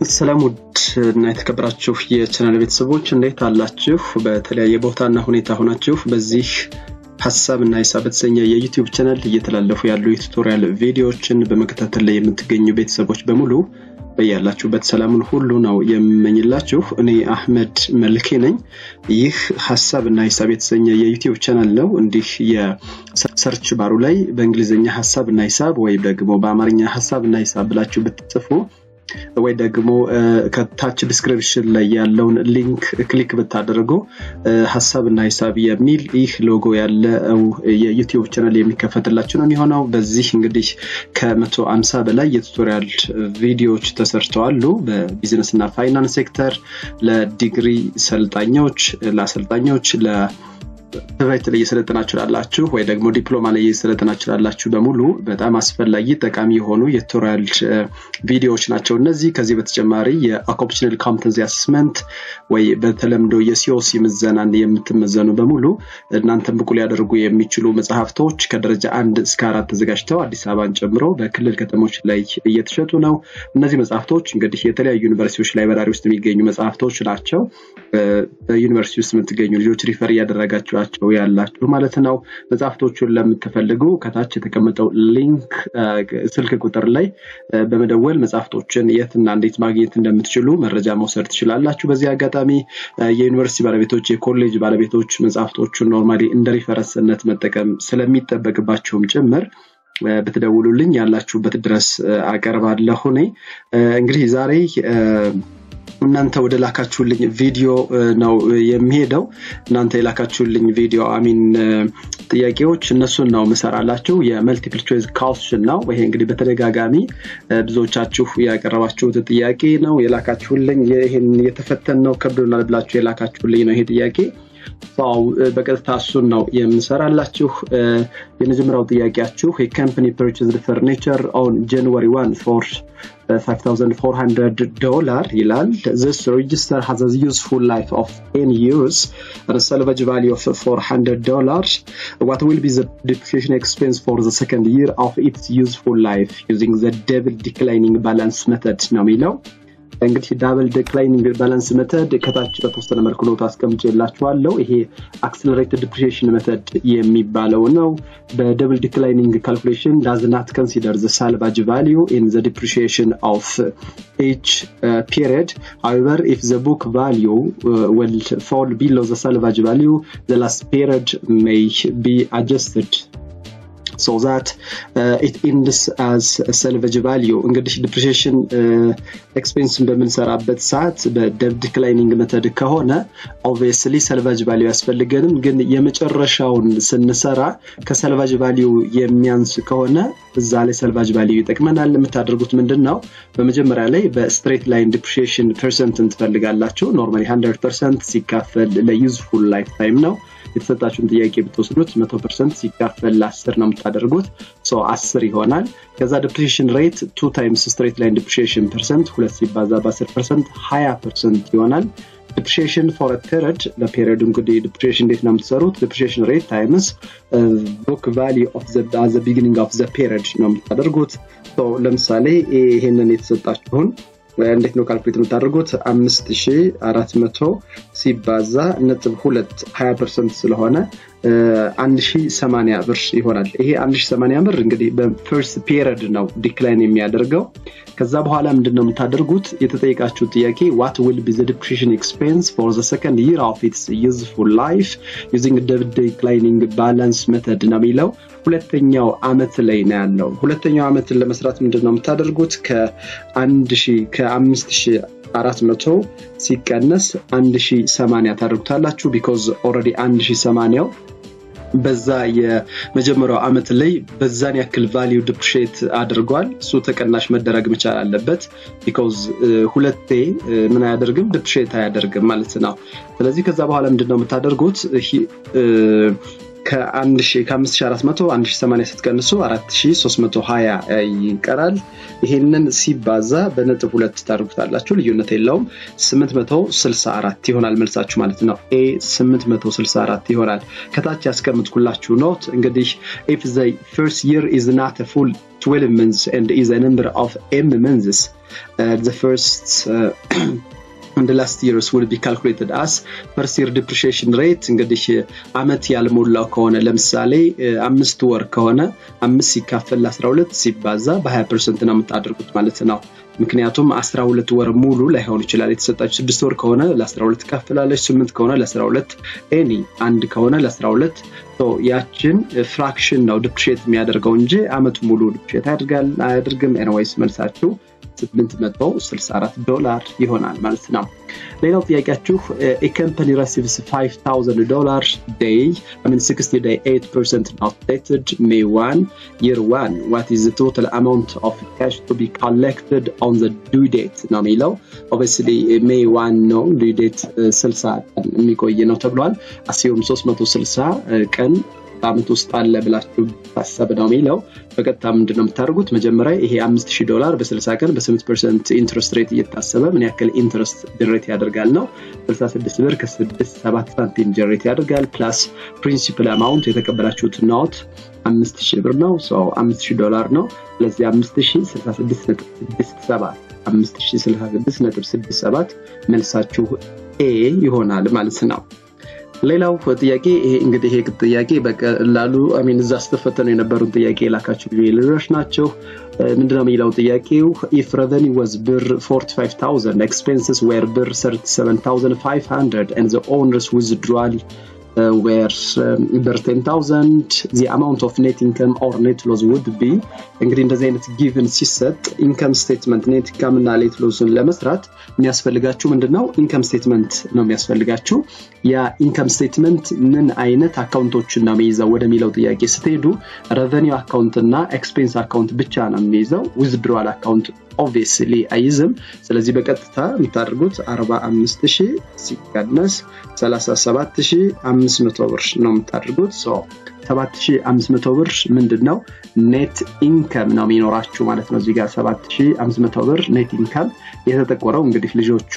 ሰላም ውድ እና የተከበራችሁ የቻናል ቤተሰቦች እንዴት አላችሁ? በተለያየ ቦታና ሁኔታ ሆናችሁ በዚህ ሀሳብ እና ሂሳብ በተሰኘ የዩቲዩብ ቻናል እየተላለፉ ያሉ የቱቶሪያል ቪዲዮዎችን በመከታተል ላይ የምትገኙ ቤተሰቦች በሙሉ በያላችሁበት ሰላሙን ሁሉ ነው የምመኝላችሁ። እኔ አህመድ መልኬ ነኝ። ይህ ሀሳብ እና ሂሳብ የተሰኘ የዩቲዩብ ቻናል ነው። እንዲህ የሰርች ባሩ ላይ በእንግሊዝኛ ሀሳብ እና ሂሳብ ወይም ደግሞ በአማርኛ ሀሳብ እና ሂሳብ ብላችሁ ብትጽፉ ወይ ደግሞ ከታች ዲስክሪፕሽን ላይ ያለውን ሊንክ ክሊክ ብታደርጉ ሀሳብ እና ሂሳብ የሚል ይህ ሎጎ ያለው የዩቲዩብ ቻናል የሚከፈትላችሁ ነው የሚሆነው። በዚህ እንግዲህ ከመቶ አምሳ በላይ የቱቶሪያል ቪዲዮዎች ተሰርተዋሉ። በቢዝነስ እና ፋይናንስ ሴክተር ለዲግሪ ሰልጣኞች፣ ለአሰልጣኞች፣ ለ ትምህርት ላይ እየሰለጠናችሁ ላላችሁ ወይ ደግሞ ዲፕሎማ ላይ እየሰለጠናችሁ ላላችሁ በሙሉ በጣም አስፈላጊ ጠቃሚ የሆኑ የቱቶሪያል ቪዲዮዎች ናቸው እነዚህ። ከዚህ በተጨማሪ የኦኩፔሽናል ኮምፐተንሲ አሰስመንት ወይ በተለምዶ የሲኦሲ ምዘናን የምትመዘኑ በሙሉ እናንተን ብቁ ሊያደርጉ የሚችሉ መጽሐፍቶች ከደረጃ አንድ እስከ አራት ተዘጋጅተው አዲስ አበባን ጨምሮ በክልል ከተሞች ላይ እየተሸጡ ነው። እነዚህ መጽሐፍቶች እንግዲህ የተለያዩ ዩኒቨርሲቲዎች ላይብራሪ ውስጥ የሚገኙ መጽሐፍቶች ናቸው። በዩኒቨርሲቲ ውስጥ የምትገኙ ልጆች ሪፈር እያደረጋችሁ ቸው ያላችሁ ማለት ነው። መጽሐፍቶቹን ለምትፈልጉ ከታች የተቀመጠው ሊንክ ስልክ ቁጥር ላይ በመደወል መጽሐፍቶችን የትና እንዴት ማግኘት እንደምትችሉ መረጃ መውሰድ ትችላላችሁ። በዚህ አጋጣሚ የዩኒቨርሲቲ ባለቤቶች፣ የኮሌጅ ባለቤቶች መጽሐፍቶቹን ኖርማሊ እንደ ሪፈረንስነት መጠቀም ስለሚጠበቅባቸውም ጭምር ብትደውሉልኝ ያላችሁበት ድረስ አቀርባለሁ። እኔ እንግዲህ ዛሬ እናንተ ወደ ላካችሁልኝ ቪዲዮ ነው የሚሄደው። እናንተ የላካችሁልኝ ቪዲዮ አሚን ጥያቄዎች እነሱን ነው ምሰራላችሁ። የመልቲፕል ቾይስ ካውስሽን ነው። ይሄ እንግዲህ በተደጋጋሚ ብዙዎቻችሁ ያቀረባችሁት ጥያቄ ነው የላካችሁልኝ። ይህን የተፈተን ነው ከብዶናል ብላችሁ የላካችሁልኝ ነው ይሄ ጥያቄ ው በቀጥታ እሱን ነው የምንሰራላችሁ። የመጀመሪያው ጥያቄያችሁ የካምፓኒ ፐርቼዝድ ፈርኒቸር ኦን ጃንዋሪ ዋን ፎር 5400 ዶላር ይላል። this register has a useful life of 10 years and a salvage value of 400 dollars. What will be the depreciation expense for the second year of its useful life using the double declining balance method ነው የሚለው እንግዲህ ዳብል ዲክላይኒንግ ባላንስ መተድ ከታች በተወሰነ መልኩ ነው ታስቀምጬላችኋለሁ። ይሄ አክስለሬትድ ዲፕሪሺዬሽን መተድ የሚባለው ነው። በደብል ዲክላይኒንግ ካልኩሌሽን ዳዝ ናት ኮንሲደር ዘ ሳልቫጅ ቫሊዩ ኢን ዘ ዲፕሪሺዬሽን ኦፍ each uh, period. However, if the book value uh, will fall below the salvage value, the last period may be adjusted so that uh, it ends as salvage value እንግዲህ ዲፕሪሺዬሽን ኤክስፔንስን በምንሰራበት ሰዓት በደብ ዲክላይኒንግ መተድ ከሆነ ኦብቪየስሊ ሰልቫጅ ቫሊዩ ያስፈልገንም ግን የመጨረሻውን ስንሰራ ከሰልቫጅ ቫሊዩ የሚያንስ ከሆነ እዛ ላይ ሰልቫጅ ቫሊዩ ይጠቅመናል የምታደርጉት ምንድን ነው በመጀመሪያ ላይ በስትሬት ላይን ዲፕሪሺዬሽን ፐርሰንትን ትፈልጋላችሁ ኖርማሊ 100 ፐርሰንት ሲካፈል ለዩዝፉል ላይፍ ታይም ነው የተሰጣችሁን ጥያቄ ብትወስዱት መቶ ፐርሰንት ሲካፈል ለአስር ነው የምታደርጉት ሰው አስር ይሆናል። ከዛ ዲፕሪሺዬሽን ሬት ቱ ታይምስ ስትሬት ላይን ዲፕሪሺዬሽን ፐርሰንት ሁለት ሲባዛ በአስር ፐርሰንት ሀያ ፐርሰንት ይሆናል። ዲፕሪሺዬሽን ፎር ፔሪድ ለፔሪድ እንግዲህ ዲፕሪሺዬሽን እንዴት ነው የምትሰሩት? ዲፕሪሺዬሽን ሬት ታይምስ ቡክ ቫሊ ኦፍ ዘ ቢጊኒንግ ኦፍ ዘ ፔሪድ ነው የምታደርጉት። ለምሳሌ ይሄንን የተሰጣችሁን እንዴት ነው ካልኩሌት የምታደርጉት? አምስት ሺ አራት መቶ ሲባዛ ነጥብ ሁለት ሀያ ፐርሰንት ስለሆነ አንድ ሺ ሰማንያ ብር ይሆናል። ይሄ አንድ ሺ ሰማንያ ብር እንግዲህ በፈርስት ፔሪድ ነው ዲክላይን የሚያደርገው። ከዛ በኋላ ምንድን ነው የምታደርጉት? የተጠየቃችሁ ጥያቄ ዋት ዊል ቢ ዘ ዲፕሪሺዬሽን ኤክስፔንስ ፎር ዘ ሰከንድ ይር ኦፍ ኢትስ ዩዝፉል ላይፍ ዩዚንግ ደብል ዲክላይኒንግ ባላንስ መተድ ነው የሚለው ሁለተኛው አመት ላይ ነው ያለው። ሁለተኛው አመትን ለመስራት ምንድን ነው የምታደርጉት? ከአንድ ሺህ ከአምስት ሺህ አራት መቶ ሲቀነስ አንድ ሺህ ሰማንያ ታደርጉታላችሁ። ቢኮዝ ኦልሬዲ አንድ ሺህ ሰማንያው በዛ የመጀመሪያው አመት ላይ በዛን ያክል ቫሊዩ ዲፕሪሺዬት አድርጓል። እሱ ተቀናሽ መደረግ መቻል አለበት። ቢኮዝ ሁለቴ ምን አያደርግም ዲፕሪሺዬት አያደርግም ማለት ነው። ስለዚህ ከዛ በኋላ ምንድን ነው የምታደርጉት ከ5400 1080 ስትቀንሱ 4320 ይቀራል። ይሄንን ሲባዛ በነጥብ ሁለት ታደርጉታላችሁ። ልዩነት የለውም። 864 ይሆናል መልሳችሁ ማለት ነው። ኤ 864 ይሆናል። ከታች ያስቀምጥኩላችሁ ኖት እንግዲህ if the first year is not a full 12 months and is a number of m months uh, the first uh, and the last years will be calculated as first year depreciation rate እንግዲህ አመት ያልሞላው ከሆነ ለምሳሌ አምስት ወር ከሆነ አምስት ሲካፈል ለ12 ሲባዛ በ20 ፐርሰንት ነው የምታደርጉት ማለት ነው። ምክንያቱም 12 ወር ሙሉ ላይሆን ይችላል። የተሰጣችሁ ስድስት ወር ከሆነ ለ12 ትካፍላለች፣ ስምንት ከሆነ ለ12 ኤኒ አንድ ከሆነ ለ12 ያችን ፍራክሽን ነው ዲፕሪሼት የሚያደርገው እንጂ አመቱ ሙሉ ዲፕሪሼት ያደርጋል አያደርግም። ኤንዌይስ መልሳችሁ 864 ዶላር ይሆናል ማለት ነው። ሌላው ጥያቄያችሁ ኤ receives 5000 ዶላር ዴይ I mean 60 day 8% not dated May 1 year 1 what is the total amount of cash to be collected on the due date ነው የሚለው obviously May 1 ነው due date 60 ቀን የሚቆይ ነው ተብሏል። አሲዮም 360 ቀን በአመት ውስጥ አለ ብላችሁ ታሰብ ነው የሚለው በቀጥታ ምንድን ነው የምታደርጉት መጀመሪያ ይሄ 5000 ዶላር በ60 ቀን በ8 ፐርሰንት ኢንትረስት ሬት እየታሰበ ምን ያክል ኢንትረስት ጀሬት ያደርጋል ነው 66 ብር ከ67 ሳንቲም ጀሬት ያደርጋል ፕላስ ፕሪንሲፕል አማውንት የተቀበላችሁት ኖት 5000 ብር ነው 5000 ዶላር ነው ስለዚህ 5066.67 5066.67 መልሳችሁ ኤ ይሆናል ማለት ነው ሌላው ጥያቄ ይሄ እንግዲህ ይሄ ጥያቄ በቀላሉ አሚን እዛ ስትፈተኑ የነበሩን ጥያቄ የላካችሁ ልጆች ናቸው። ምንድነው የሚለው ጥያቄው ኢፍ ረቨኒ ወዝ ብር 45000 ኤክስፔንስስ ዌር ብር 37500 and the owners withdrawal uh, were um, ብር 10000 the amount of net income or net loss would be እንግዲህ እንደዚህ አይነት ጊቭን ሲሰጥ ኢንከም ስቴትመንት ኔት ኢንካም እና ሌት ሎስን ለመስራት የሚያስፈልጋችሁ ምንድን ነው ኢንከም ስቴትመንት ነው የሚያስፈልጋችሁ ያ ኢንከም ስቴትመንት ምን አይነት አካውንቶችን ነው የሚይዘው ወደሚለው ጥያቄ ስትሄዱ ረቨኒው አካውንት እና ኤክስፔንስ አካውንት ብቻ ነው የሚይዘው ዊዝድሮዋል አካውንት ኦብቪየስሊ አይዝም ስለዚህ በቀጥታ የምታደርጉት 45 ሺህ ሲቀነስ 37500 ብር ነው የምታደርጉት 7500 ብር ምንድን ነው ኔት ኢንከም ነው የሚኖራችሁ ማለት ነው እዚጋ 7500 ብር ኔት ኢንከም የተጠቆረው እንግዲህ ልጆቹ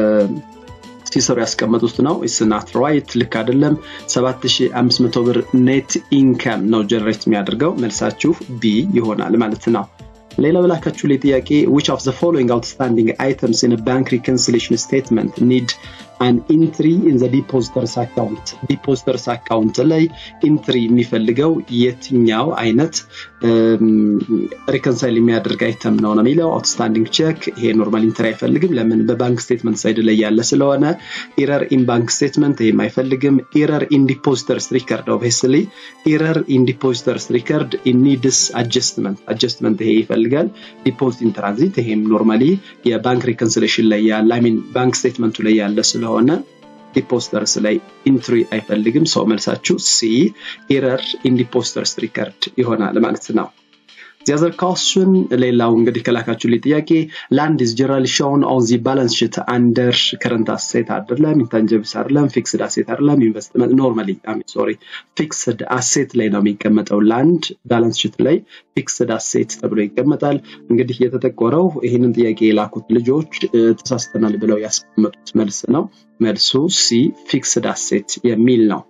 ሲሰሩ ያስቀመጡት ነው ስናት ራይት ልክ አይደለም 7500 ብር ኔት ኢንከም ነው ጀነሬት የሚያደርገው መልሳችሁ ቢ ይሆናል ማለት ነው ሌላው ላካችሁ ላይ ጥያቄ which of the following outstanding items in a bank reconciliation statement need an entry in the depositors account depositors account ላይ ኢንትሪ የሚፈልገው የትኛው አይነት ሪኮንሳይል የሚያደርግ አይተም ነው ነው የሚለው አውትስታንዲንግ ቼክ ይሄ ኖርማል ኢንትሪ አይፈልግም ለምን በባንክ ስቴትመንት ሳይድ ላይ ያለ ስለሆነ ኢረር ኢን ባንክ ስቴትመንት ይሄም አይፈልግም ኢረር ኢን ዲፖዚተርስ ሪከርድ ኦብቪየስሊ ኢረር ኢን ዲፖዚተርስ ሪከርድ ኢን ኒድስ አጀስትመንት አጀስትመንት ይሄ ይፈልጋል ዲፖዚት ኢን ትራንዚት ይሄም ኖርማሊ የባንክ ሪኮንሲሌሽን ላይ ያለ አይ ሚን ባንክ ስቴትመንቱ ላይ ያለ ስለሆነ ዲፖስተርስ ላይ ኢንትሪ አይፈልግም ሰው መልሳችሁ ሲ ኤረር ኢን ዲፖስተርስ ሪከርድ ይሆናል ማለት ነው ዚያዘር ካስን ሌላው እንግዲህ ከላካችሁ ላይ ጥያቄ ላንድ ኢዝ ጀነራሊ ሾውን ኦን ዚ ባላንስ ሽት አንደር ከረንት አሴት አይደለም ኢንታንጀብስ አይደለም ፊክስድ አሴት አይደለም ኢንቨስትመንት ኖርማሊ ሶሪ ፊክስድ አሴት ላይ ነው የሚቀመጠው ላንድ ባላንስ ሽት ላይ ፊክስድ አሴት ተብሎ ይቀመጣል እንግዲህ የተጠቆረው ይህንን ጥያቄ የላኩት ልጆች ተሳስተናል ብለው ያስቀመጡት መልስ ነው መልሱ ሲ ፊክስድ አሴት የሚል ነው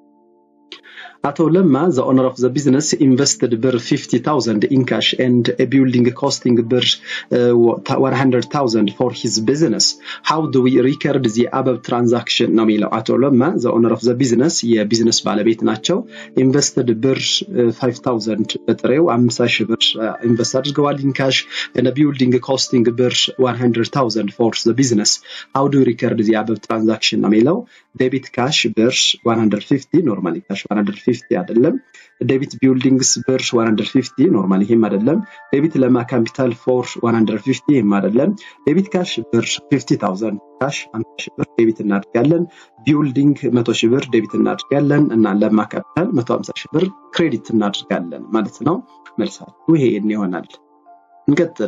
አቶ ለማ the owner of the business invested ብር 50000 in cash and a building costing ብር uh, 100000 for his business how do we record the above transaction ነው የሚለው አቶ ለማ the owner of the business የቢዝነስ ባለቤት ናቸው ኢንቨስትድ ብር 5000 በጥሬው 50 ሺህ ብር ኢንቨስት አድርገዋል in cash and a building costing ብር 100000 for the business how do we record the above transaction ነው የሚለው ዴቢት ካሽ ብር 150 ኖርማሊ ካሽ 150 አይደለም ዴቢት ቢልዲንግስ ብር 150 ኖርማሊ ይሄም አይደለም ዴቢት ለማ ካፒታል ፎር 150 ይሄም አይደለም ዴቢት ካሽ ብር 50000 ካሽ 50 ሺህ ብር ዴቢት እናድርጋለን ቢልዲንግ 100 ሺህ ብር ዴቢት እናድርጋለን እና ለማ ካፒታል 150 ሺህ ብር ክሬዲት እናድርጋለን ማለት ነው መልሳችሁ ይሄን ይሆናል እንቀጥል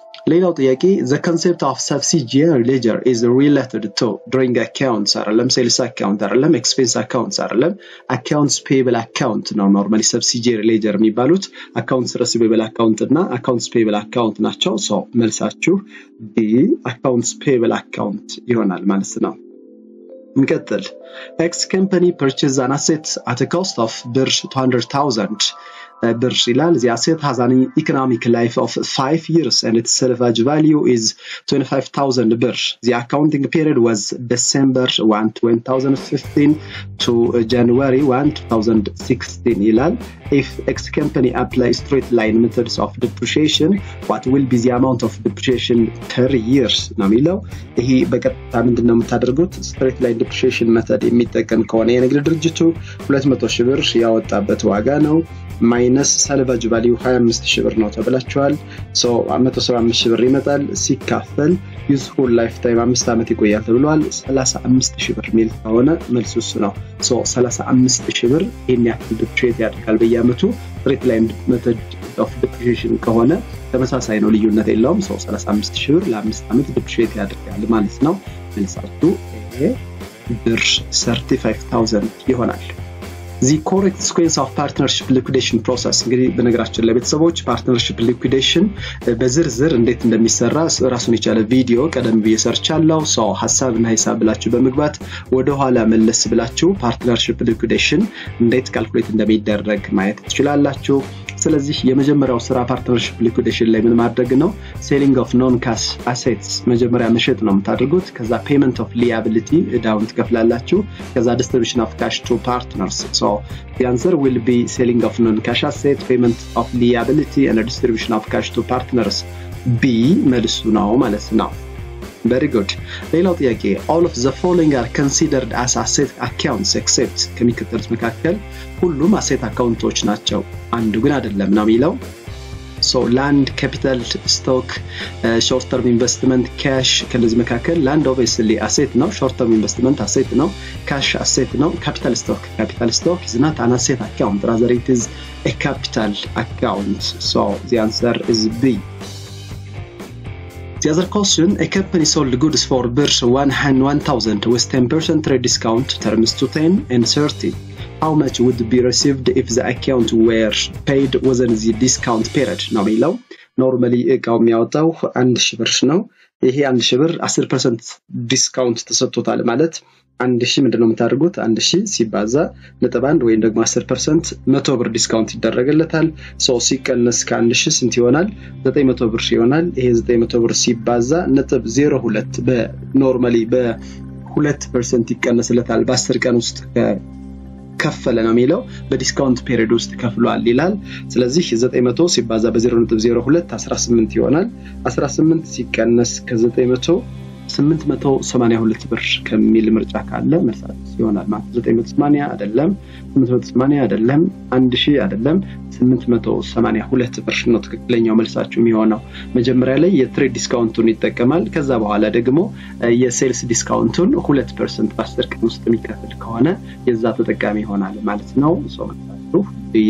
ሌላው ጥያቄ the concept of subsidiary ledger is related to drawing accounts አይደለም ሴልስ አካውንት አይደለም ኤክስፔንስ አካውንትስ አይደለም አካውንትስ ፔብል አካውንት ነው ኖርማሊ ሰብሲዲየሪ ሌጀር የሚባሉት አካውንትስ ረሲቬብል አካውንት እና አካውንትስ ፔብል አካውንት ናቸው ሶ መልሳችሁ ቢ አካውንትስ ፔብል አካውንት ይሆናል ማለት ነው እንቀጥል ኤክስ ካምፓኒ ፐርቼዝ አን አሴት አት ኮስት ኦፍ ብር 200000 ብር ይላል the asset has an economic life of 5 years and its salvage value is 25000 ብር the accounting period was December 1 2015 to January 1 2016 ይላል if X company apply straight line methods of depreciation what will be the amount of depreciation per years ነው የሚለው ይሄ በቀጥታ ምንድን ነው የምታደርጉት ስትሬት ላይን ዲፕሪሺዬሽን መተድ የሚጠቀም ከሆነ የንግድ ድርጅቱ 200 ሺህ ብር ያወጣበት ዋጋ ነው ማይነስ ሳልቫጅ ቫሊዩ 25 ሺህ ብር ነው ተብላችኋል። 175 ሺህ ብር ይመጣል ሲካፈል ዩዝፉል ላይፍ ታይም አምስት ዓመት ይቆያል ተብሏል። 35 ሺህ ብር የሚል ከሆነ መልሱ እሱ ነው። 35 ሺህ ብር ይህን ያክል ዲፕሪሼት ያደርጋል በየአመቱ። ስትሬት ላይን ሜተድ ኦፍ ዲፕሪሺዬሽን ከሆነ ተመሳሳይ ነው፣ ልዩነት የለውም። 35 ሺህ ብር ለአምስት ዓመት ዲፕሪሼት ያደርጋል ማለት ነው። መልሳችሁ ብር 35000 ይሆናል። ዚ ኮሬክት ስኩዌንስ ኦፍ ፓርትነርሽፕ ሊኩዴሽን ፕሮሰስ እንግዲህ በነገራችን ላይ ቤተሰቦች ፓርትነርሽፕ ሊኩዴሽን በዝርዝር እንዴት እንደሚሰራ ራሱን የቻለ ቪዲዮ ቀደም ብዬ ሰርቻለሁ። ሰው ሀሳብና ሂሳብ ብላችሁ በመግባት ወደኋላ መለስ ብላችሁ ፓርትነርሽፕ ሊኩዴሽን እንዴት ካልኩሌት እንደሚደረግ ማየት ትችላላችሁ። ስለዚህ የመጀመሪያው ስራ ፓርትነርሽፕ ሊኩዴሽን ላይ ምን ማድረግ ነው? ሴሊንግ ኦፍ ኖን ካሽ አሴትስ መጀመሪያ መሸጥ ነው የምታደርጉት። ከዛ ፔመንት ኦፍ ሊያቢሊቲ እዳውን ትከፍላላችሁ። ከዛ ዲስትሪቢሽን ኦፍ ካሽ ቱ ፓርትነርስ ሶ the answer will be selling of non-cash asset, payment of liability and distribution of cash to partners. B መልሱ ነው ማለት ነው። very good ሌላው ጥያቄ all of the following are considered as asset accounts except ከሚከተሉት መካከል ሁሉም አሴት አካውንቶች ናቸው አንዱ ግን አይደለም ነው የሚለው ሶ ላንድ ካፒታል ስቶክ ሾርት ተርም ኢንቨስትመንት ካሽ ከነዚህ መካከል ላንድ ኦብቪየስሊ አሴት ነው ሾርት ተርም ኢንቨስትመንት አሴት ነው ካሽ አሴት ነው ካፒታል ስቶክ ካፒታል ስቶክ is not an asset account rather it is a capital account so the answer is B The other question, a company sold goods for bir 1,000 with 10% trade discount terms to 10 and 30. How much would be received if the account were paid within the discount period? ነው የሚለው ኖርማሊ እቃው የሚያወጣው አንድ ሺህ ብር ነው። ይሄ አንድ ሺህ ብር 10 ፐርሰንት ዲስካውንት ተሰጥቶታል ማለት አንድ ሺህ ምንድን ነው የምታደርጉት? አንድ ሺህ ሲባዛ ነጥብ አንድ ወይም ደግሞ አስር ፐርሰንት መቶ ብር ዲስካውንት ይደረግለታል። ሰው ሲቀነስ ከአንድ ሺህ ስንት ይሆናል? ዘጠኝ መቶ ብር ይሆናል። ይሄ ዘጠኝ መቶ ብር ሲባዛ ነጥብ ዜሮ ሁለት በኖርማሊ በሁለት ፐርሰንት ይቀነስለታል በአስር ቀን ውስጥ ከፈለ ነው የሚለው በዲስካውንት ፔሪድ ውስጥ ከፍሏል ይላል። ስለዚህ 900 ሲባዛ በ0.02 18 ይሆናል። 18 ሲቀነስ ከ900 882 ብር ከሚል ምርጫ ካለ መልሳት ይሆናል ማለት 980 አይደለም፣ 880 አይደለም፣ 1000 አይደለም፣ 882 ብር ነው ትክክለኛው መልሳችሁ የሚሆነው። መጀመሪያ ላይ የትሬድ ዲስካውንቱን ይጠቀማል። ከዛ በኋላ ደግሞ የሴልስ ዲስካውንቱን 2% በ10 ቀን ውስጥ የሚከፍል ከሆነ የዛ ተጠቃሚ ይሆናል ማለት ነው። ሰው መልሳችሁ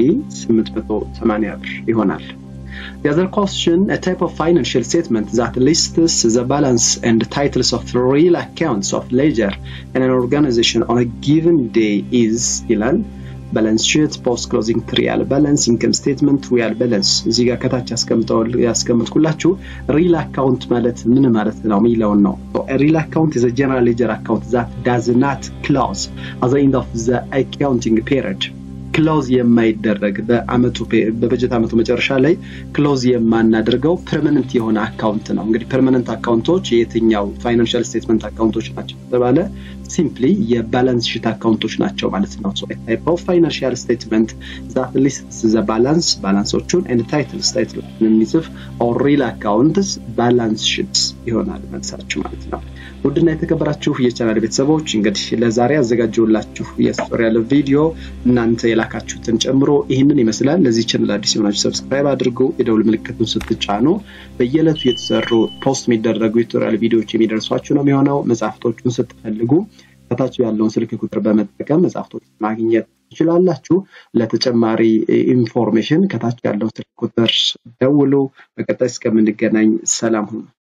880 ብር ይሆናል። The other question, a type of financial statement that lists the balance and titles of real accounts of ledger in an organization on a given day is ይላል ባላንስ ሺት ፖስት ክሎዚንግ ትሪያል ባላንስ ኢንከም ስቴትመንት ሪያል ባላንስ እዚህ ጋር ከታች ያስቀምጥኩላችሁ ሪል አካውንት ማለት ምን ማለት ነው የሚለውን ነው ሪል አካውንት ዘ ጀነራል ሌጀር አካውንት ዛት ዳዝ ናት ክሎዝ አት ዘ ኤንድ ኦፍ ዘ አካውንቲንግ ፔሪድ ክሎዝ የማይደረግ በአመቱ በበጀት አመቱ መጨረሻ ላይ ክሎዝ የማናደርገው ፐርማነንት የሆነ አካውንት ነው። እንግዲህ ፐርማነንት አካውንቶች የትኛው ፋይናንሻል ስቴትመንት አካውንቶች ናቸው ተባለ ሲምፕሊ የባላንስ ሺት አካውንቶች ናቸው ማለት ነው። ሶ ታይፕ ኦፍ ፋይናንሻል ስቴትመንት ዛት ሊስትስ ዘ ባላንስ ባላንሶቹን ኤንድ ታይትልስ ታይትሎችን የሚጽፍ ኦር ሪል አካውንትስ ባላንስ ሺትስ ይሆናል መልሳችሁ ማለት ነው። ውድና የተከበራችሁ የቻናል ቤተሰቦች እንግዲህ ለዛሬ ያዘጋጀውላችሁ የቱቶሪያል ቪዲዮ እናንተ የላካችሁትን ጨምሮ ይህንን ይመስላል። ለዚህ ቻናል አዲስ የሆናችሁ ሰብስክራይብ አድርጉ። የደውል ምልክቱን ስትጫኑ በየዕለቱ የተሰሩ ፖስት የሚደረጉ የቱቶሪያል ቪዲዮዎች የሚደርሷችሁ ነው የሚሆነው። መጽሐፍቶቹን ስትፈልጉ ከታች ያለውን ስልክ ቁጥር በመጠቀም መጽሐፍቶች ማግኘት ትችላላችሁ። ለተጨማሪ ኢንፎርሜሽን ከታች ያለው ስልክ ቁጥር ደውሉ። በቀጣይ እስከምንገናኝ ሰላም ሁኑ።